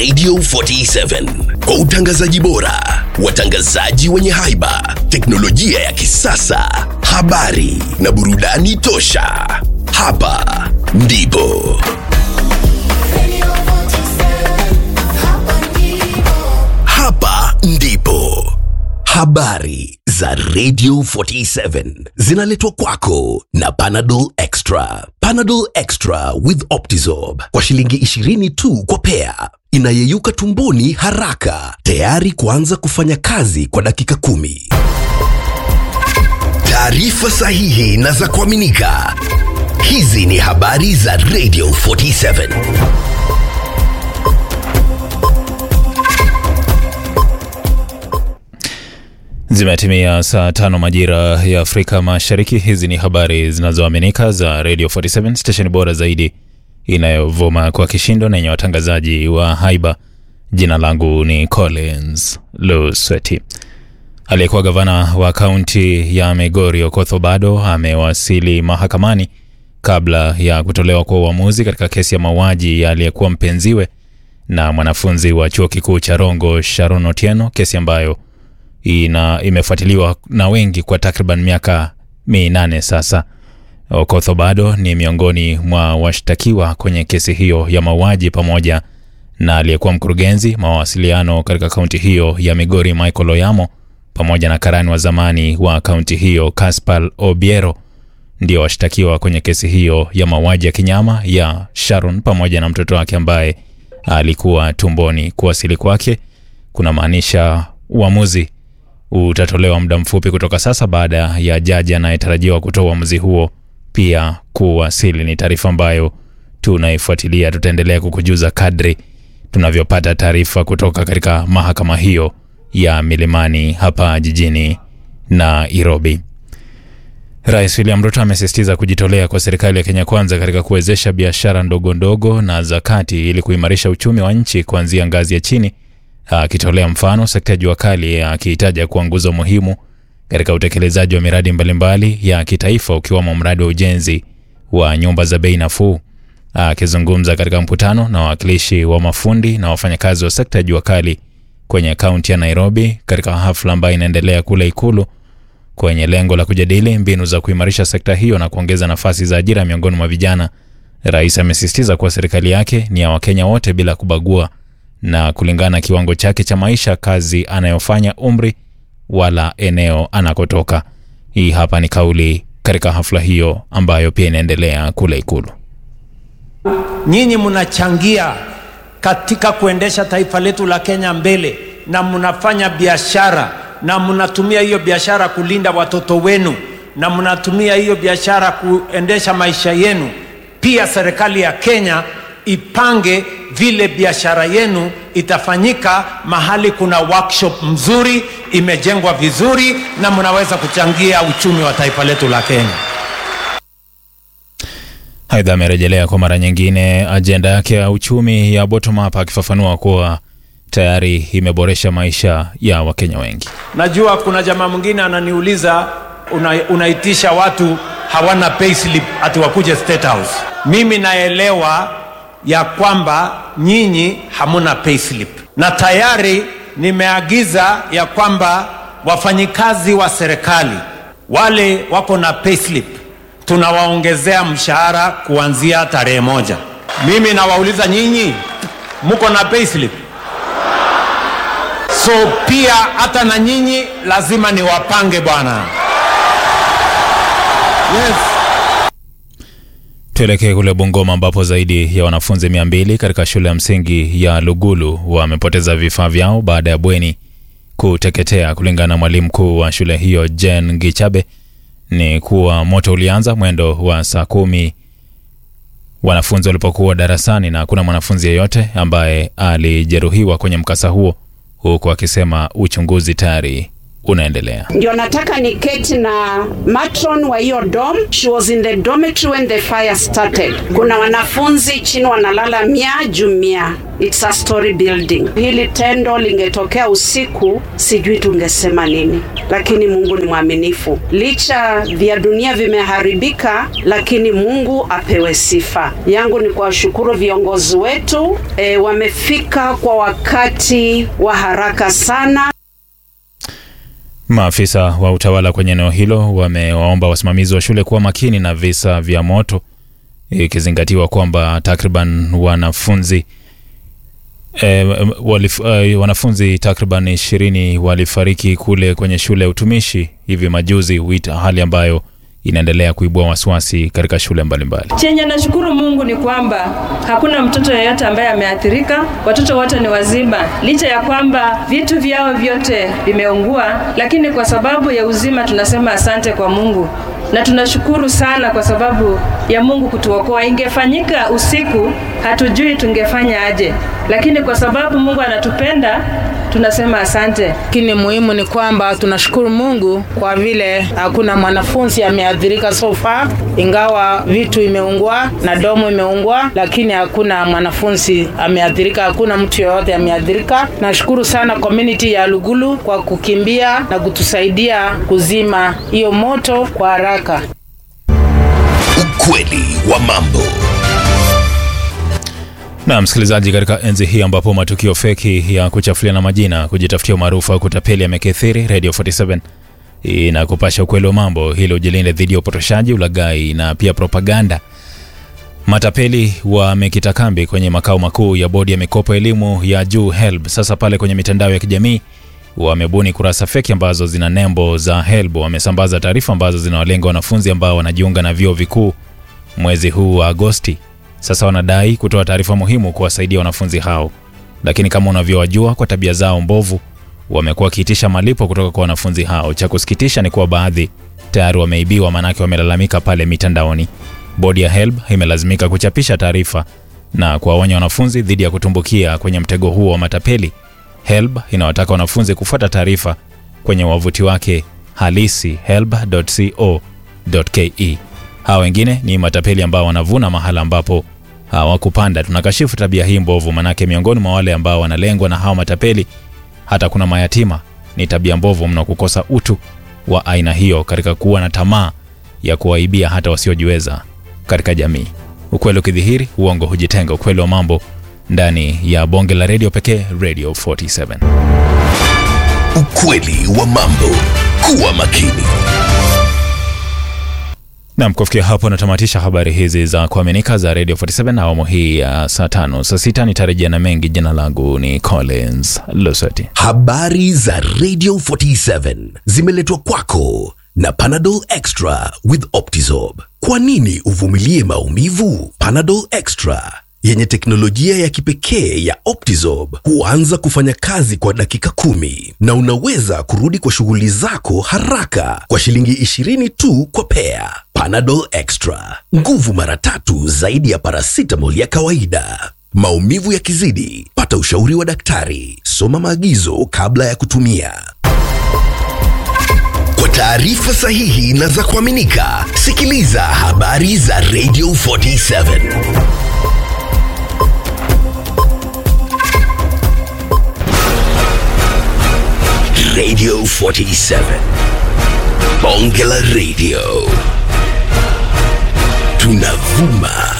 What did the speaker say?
Radio 47 kwa utangazaji bora, watangazaji wenye haiba, teknolojia ya kisasa, habari na burudani tosha. Hapa ndipo hapa ndipo habari za Radio 47 zinaletwa kwako na Panadol Extra. Panadol Extra with Optizorb kwa shilingi 20 tu kwa pea, inayeyuka tumboni haraka, tayari kuanza kufanya kazi kwa dakika kumi. Taarifa sahihi na za kuaminika. Hizi ni habari za Radio 47. Zimetimia saa tano majira ya Afrika Mashariki. Hizi ni habari zinazoaminika za Radio 47 stesheni bora zaidi inayovuma kwa kishindo na yenye watangazaji wa haiba. Jina langu ni Collins Lusweti. Aliyekuwa gavana wa kaunti ya Migori Okoth Obado amewasili mahakamani kabla ya kutolewa kwa uamuzi katika kesi ya mauaji ya aliyekuwa mpenziwe na mwanafunzi wa chuo kikuu cha Rongo Sharon Otieno, kesi ambayo ina imefuatiliwa na wengi kwa takriban miaka minane sasa. Okoth Obado ni miongoni mwa washtakiwa kwenye kesi hiyo ya mauaji pamoja na aliyekuwa mkurugenzi mawasiliano katika kaunti hiyo ya Migori Michael Oyamo pamoja na karani wa zamani wa kaunti hiyo Caspar Obiero ndio washtakiwa kwenye kesi hiyo ya mauaji ya kinyama ya Sharon pamoja na mtoto wake ambaye alikuwa tumboni. Kuwasili kwake kuna maanisha uamuzi utatolewa muda mfupi kutoka sasa baada ya jaji anayetarajiwa kutoa uamuzi huo pia kuwasili. Ni taarifa ambayo tunaifuatilia, tutaendelea kukujuza kadri tunavyopata taarifa kutoka katika mahakama hiyo ya Milimani hapa jijini Nairobi. Rais William Ruto amesisitiza kujitolea kwa serikali ya Kenya Kwanza katika kuwezesha biashara ndogo ndogo na za kati ili kuimarisha uchumi wa nchi kuanzia ngazi ya chini akitolea mfano sekta ya jua kali akihitaja kuwa nguzo muhimu katika utekelezaji wa miradi mbalimbali ya kitaifa ukiwemo mradi wa ujenzi wa nyumba za bei nafuu. Akizungumza katika mkutano na wawakilishi wa mafundi na wafanyakazi wa sekta ya jua kali kwenye kaunti ya Nairobi katika hafla ambayo inaendelea kule Ikulu kwenye lengo la kujadili mbinu za kuimarisha sekta hiyo na kuongeza nafasi za ajira miongoni mwa vijana, rais amesisitiza kuwa serikali yake ni ya Wakenya wote bila kubagua na kulingana na kiwango chake cha maisha, kazi anayofanya, umri wala eneo anakotoka. Hii hapa ni kauli katika hafla hiyo ambayo pia inaendelea kule Ikulu. Nyinyi mnachangia katika kuendesha taifa letu la Kenya mbele, na mnafanya biashara na mnatumia hiyo biashara kulinda watoto wenu, na mnatumia hiyo biashara kuendesha maisha yenu. Pia serikali ya Kenya ipange vile biashara yenu itafanyika mahali kuna workshop mzuri imejengwa vizuri, na mnaweza kuchangia uchumi wa taifa letu la Kenya. Aidha, amerejelea kwa mara nyingine ajenda yake ya uchumi ya bottom up, akifafanua kuwa tayari imeboresha maisha ya Wakenya wengi. Najua kuna jamaa mwingine ananiuliza una, unaitisha watu hawana payslip ati wakuje State House. Mimi naelewa ya kwamba nyinyi hamuna payslip, na tayari nimeagiza ya kwamba wafanyikazi wa serikali wale wako na payslip tunawaongezea mshahara kuanzia tarehe moja. Mimi nawauliza nyinyi, mko na payslip? So pia hata na nyinyi lazima niwapange bwana. Yes. Tuelekee kule Bungoma ambapo zaidi ya wanafunzi mia mbili katika shule ya msingi ya Lugulu wamepoteza vifaa vyao baada ya bweni kuteketea. Kulingana na mwalimu mkuu wa shule hiyo Jen Gichabe, ni kuwa moto ulianza mwendo wa saa kumi wanafunzi walipokuwa darasani, na hakuna mwanafunzi yeyote ambaye alijeruhiwa kwenye mkasa huo, huku akisema uchunguzi tayari unaendelea. ndio nataka niketi na matron wa hiyo dom. She was in the dormitory when the fire started. Kuna wanafunzi chini wanalala mia juu mia. It's a story building. Hili tendo lingetokea usiku, sijui tungesema nini, lakini Mungu ni mwaminifu. Licha vya dunia vimeharibika, lakini Mungu apewe sifa. Yangu ni kuwashukuru viongozi wetu e, wamefika kwa wakati wa haraka sana. Maafisa wa utawala kwenye eneo hilo wamewaomba wasimamizi wa shule kuwa makini na visa vya moto, ikizingatiwa kwamba takriban wanafunzi e, walif, e, wanafunzi takriban ishirini walifariki kule kwenye shule ya utumishi hivi majuzi, wita hali ambayo inaendelea kuibua wasiwasi katika shule mbalimbali. Chenye nashukuru Mungu ni kwamba hakuna mtoto yeyote ambaye ameathirika. Watoto wote ni wazima, licha ya kwamba vitu vyao vyote vimeungua, lakini kwa sababu ya uzima tunasema asante kwa Mungu na tunashukuru sana kwa sababu ya Mungu kutuokoa. Ingefanyika usiku, hatujui tungefanya aje, lakini kwa sababu Mungu anatupenda tunasema asante. Lakini muhimu ni kwamba tunashukuru Mungu kwa vile hakuna mwanafunzi ameathirika so far, ingawa vitu imeungua na domo imeungua, lakini hakuna mwanafunzi ameathirika, hakuna mtu yoyote ameathirika. Nashukuru sana community ya Lugulu kwa kukimbia na kutusaidia kuzima hiyo moto kwa haraka. Ukweli wa mambo. Na msikilizaji, katika enzi hii ambapo matukio feki ya kuchafuliana majina, kujitafutia umaarufu au kutapeli yamekithiri, Radio 47 inakupasha ukweli wa mambo ili ujilinde dhidi ya upotoshaji, ulaghai na pia propaganda. Matapeli wamekita kambi kwenye makao makuu ya bodi ya mikopo elimu ya juu HELB. Sasa pale kwenye mitandao ya kijamii wamebuni kurasa feki ambazo zina nembo za HELB. Wamesambaza taarifa ambazo zinawalenga wanafunzi ambao wanajiunga na vyuo vikuu mwezi huu wa Agosti. Sasa wanadai kutoa taarifa muhimu kuwasaidia wanafunzi hao, lakini kama unavyowajua, kwa tabia zao mbovu, wamekuwa wakiitisha malipo kutoka kwa wanafunzi hao. Cha kusikitisha ni kuwa baadhi tayari wameibiwa, maanake wamelalamika pale mitandaoni. Bodi ya HELB imelazimika kuchapisha taarifa na kuwaonya wanafunzi dhidi ya kutumbukia kwenye mtego huo wa matapeli. HELB inawataka wanafunzi kufuata taarifa kwenye wavuti wake halisi helb.co.ke. Hawa wengine ni matapeli ambao wanavuna mahala ambapo hawakupanda. Tunakashifu tabia hii mbovu, manake miongoni mwa wale ambao wanalengwa na hawa matapeli hata kuna mayatima. Ni tabia mbovu mno kukosa utu wa aina hiyo katika kuwa na tamaa ya kuwaibia hata wasiojiweza katika jamii. Ukweli ukidhihiri, uongo hujitenga. Ukweli wa mambo ndani ya bonge la redio pekee, Radio 47. Ukweli wa mambo. Kuwa makini. Nam, kufikia hapo natamatisha habari hizi za kuaminika za Radio 47 awamu hii ya saa tano. Saa sita nitarejea na mengi. Jina langu ni Collins Lusati. Habari za Radio 47 zimeletwa kwako na Panadol Extra with Optizorb. Kwa nini uvumilie maumivu? Panadol Extra yenye teknolojia ya kipekee ya Optizorb huanza kufanya kazi kwa dakika kumi na unaweza kurudi kwa shughuli zako haraka kwa shilingi 20 tu kwa pea. Panadol Extra, nguvu mara tatu zaidi ya paracetamol ya kawaida. Maumivu yakizidi, pata ushauri wa daktari. Soma maagizo kabla ya kutumia. Kwa taarifa sahihi na za kuaminika, sikiliza habari za Radio 47. Radio 47. Bonge la Radio. Tunavuma